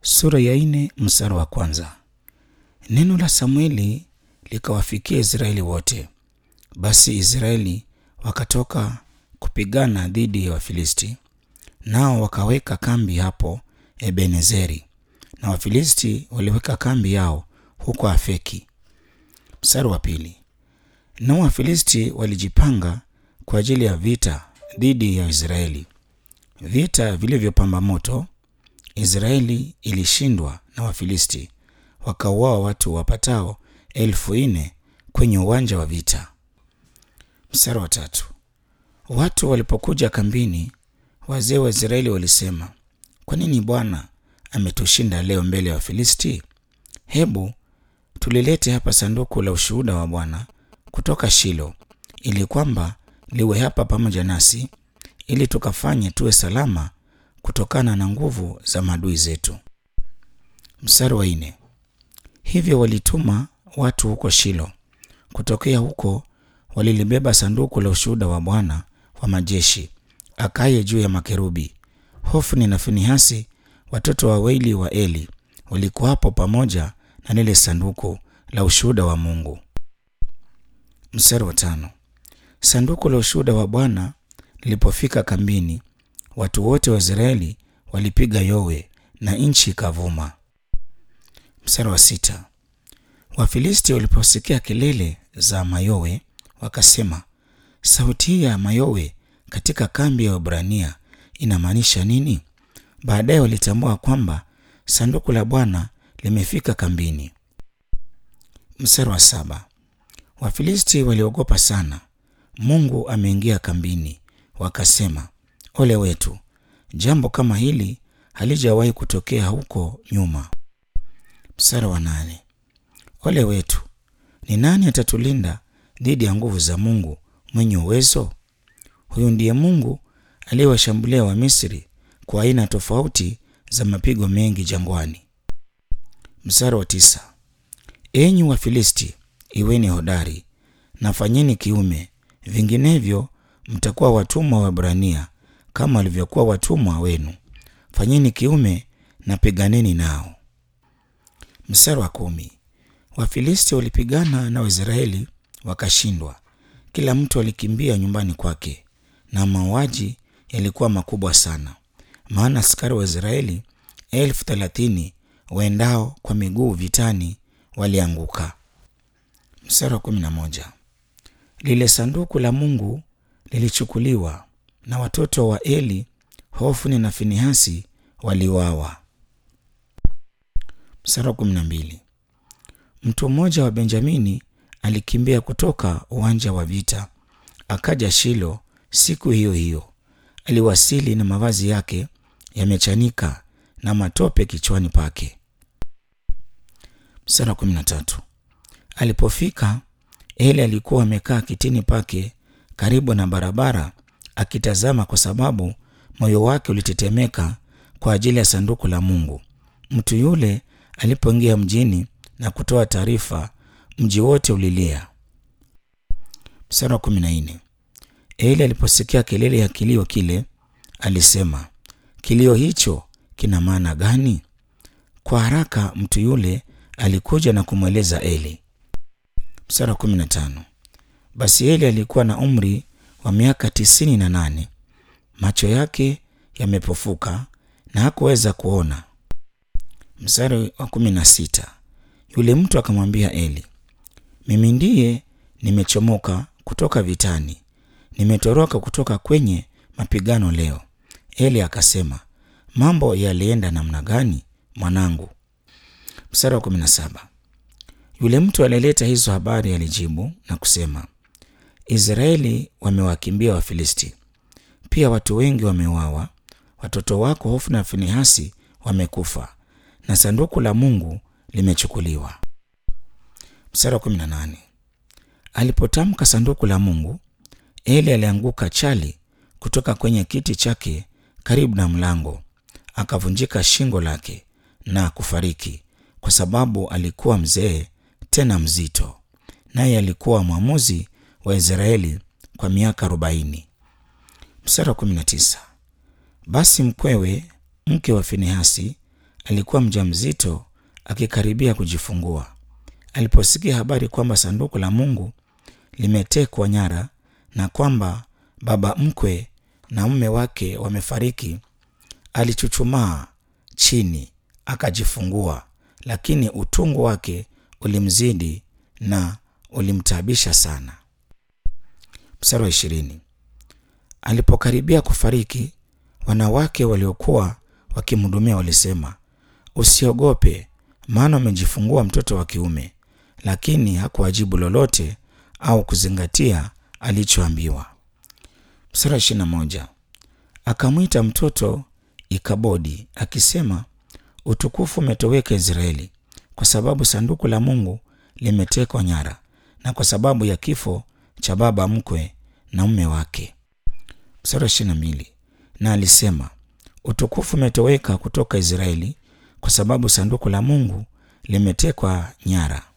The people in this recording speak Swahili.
Sura ya nne mstari wa kwanza. Neno la Samueli likawafikia Israeli wote. Basi Israeli wakatoka kupigana dhidi ya Wafilisti, nao wakaweka kambi hapo Ebenezeri, na Wafilisti waliweka kambi yao huko Afeki. Mstari wa pili. Nao Wafilisti walijipanga kwa ajili ya vita dhidi ya Israeli. Vita vilivyopamba moto, Israeli ilishindwa na Wafilisti, wakauawa watu wapatao elfu nne kwenye uwanja wa vita. Mstari wa tatu. Watu walipokuja kambini, wazee wa Israeli walisema, kwa nini Bwana ametushinda leo mbele ya Wafilisti? Hebu tulilete hapa sanduku la ushuhuda wa Bwana kutoka Shilo, ili kwamba liwe hapa pamoja nasi, ili tukafanye tuwe salama kutokana na nguvu za maadui zetu. Mstari wa nne. Hivyo walituma watu huko Shilo. Kutokea huko walilibeba sanduku la ushuhuda wa Bwana wa majeshi akaye juu ya makerubi. Hofni na Finehasi watoto wawili wa Eli walikuwa hapo pamoja na lile sanduku la ushuhuda wa Mungu. Mstari wa tano. Sanduku la ushuhuda wa Bwana lilipofika kambini, watu wote wa Israeli walipiga yowe na nchi ikavuma. Mstari wa sita. Wafilisti waliposikia kelele za mayowe wakasema, sauti hii ya mayowe katika kambi ya Waebrania inamaanisha nini? Baadaye walitambua kwamba sanduku la Bwana limefika kambini. Mstari wa saba. Wafilisti waliogopa sana, Mungu ameingia kambini. Wakasema, ole wetu, jambo kama hili halijawahi kutokea huko nyuma. Mstari wa nane. Ole wetu, ni nani atatulinda dhidi ya nguvu za Mungu mwenye uwezo? Huyu ndiye Mungu aliyewashambulia Wamisri kwa aina tofauti za mapigo mengi jangwani. Mstari wa tisa. Enyi Wafilisti, iweni hodari na fanyeni kiume, vinginevyo mtakuwa watumwa wa Waebrania kama walivyokuwa watumwa wenu. Fanyeni kiume na piganeni nao. Mstari wa kumi. Wafilisti walipigana na Waisraeli wakashindwa, kila mtu alikimbia nyumbani kwake, na mauaji yalikuwa makubwa sana, maana askari wa Israeli elfu thelathini waendao kwa miguu vitani walianguka. Mstari wa kumi na moja. Lile sanduku la Mungu lilichukuliwa na watoto wa Eli, Hofni na Finehasi waliuawa. Mstari wa kumi na mbili. Mtu mmoja wa Benjamini alikimbia kutoka uwanja wa vita akaja Shilo siku hiyo hiyo. Aliwasili na mavazi yake yamechanika na matope kichwani pake. Mstari wa kumi na tatu. Alipofika, Eli alikuwa amekaa kitini pake karibu na barabara akitazama, kwa sababu moyo wake ulitetemeka kwa ajili ya sanduku la Mungu. Mtu yule alipoingia mjini na kutoa taarifa, mji wote ulilia. Mstari wa kumi na nne. Eli aliposikia kelele ya kilio kile, alisema, kilio hicho kina maana gani? Kwa haraka mtu yule alikuja na kumweleza Eli. Mstari wa kumi na tano. Basi Eli alikuwa na umri wa miaka tisini na nane, macho yake yamepofuka na hakuweza kuona. Mstari wa kumi na sita. Yule mtu akamwambia Eli, mimi ndiye nimechomoka kutoka vitani, nimetoroka kutoka kwenye mapigano leo. Eli akasema, mambo yalienda namna gani mwanangu? Mstari wa kumi na saba. Yule mtu aliyeleta hizo habari alijibu na kusema, Israeli wamewakimbia Wafilisti, pia watu wengi wameuawa, watoto wako Hofni na Finehasi wamekufa, na sanduku la Mungu limechukuliwa. Mstari wa kumi na nane. Alipotamka sanduku la Mungu, Eli alianguka chali kutoka kwenye kiti chake karibu na mlango, akavunjika shingo lake na kufariki, kwa sababu alikuwa mzee tena mzito, naye alikuwa mwamuzi wa Israeli kwa miaka arobaini. Mstari wa kumi na tisa. Basi mkwewe mke wa Finehasi alikuwa mjamzito akikaribia kujifungua. Aliposikia habari kwamba sanduku la Mungu limetekwa nyara na kwamba baba mkwe na mume wake wamefariki, alichuchumaa chini akajifungua, lakini utungu wake ulimzidi na ulimtaabisha sana. Mstari wa ishirini. Alipokaribia kufariki, wanawake waliokuwa wakimhudumia walisema, usiogope, maana umejifungua mtoto wa kiume. Lakini hakuwajibu lolote au kuzingatia alichoambiwa. Mstari wa ishirini na moja. Akamwita mtoto Ikabodi akisema, utukufu umetoweka Israeli, kwa sababu sanduku la Mungu limetekwa nyara, na kwa sababu ya kifo cha baba mkwe na mume wake. Mstari wa ishirini na mbili. Na alisema, utukufu umetoweka kutoka Israeli, kwa sababu sanduku la Mungu limetekwa nyara.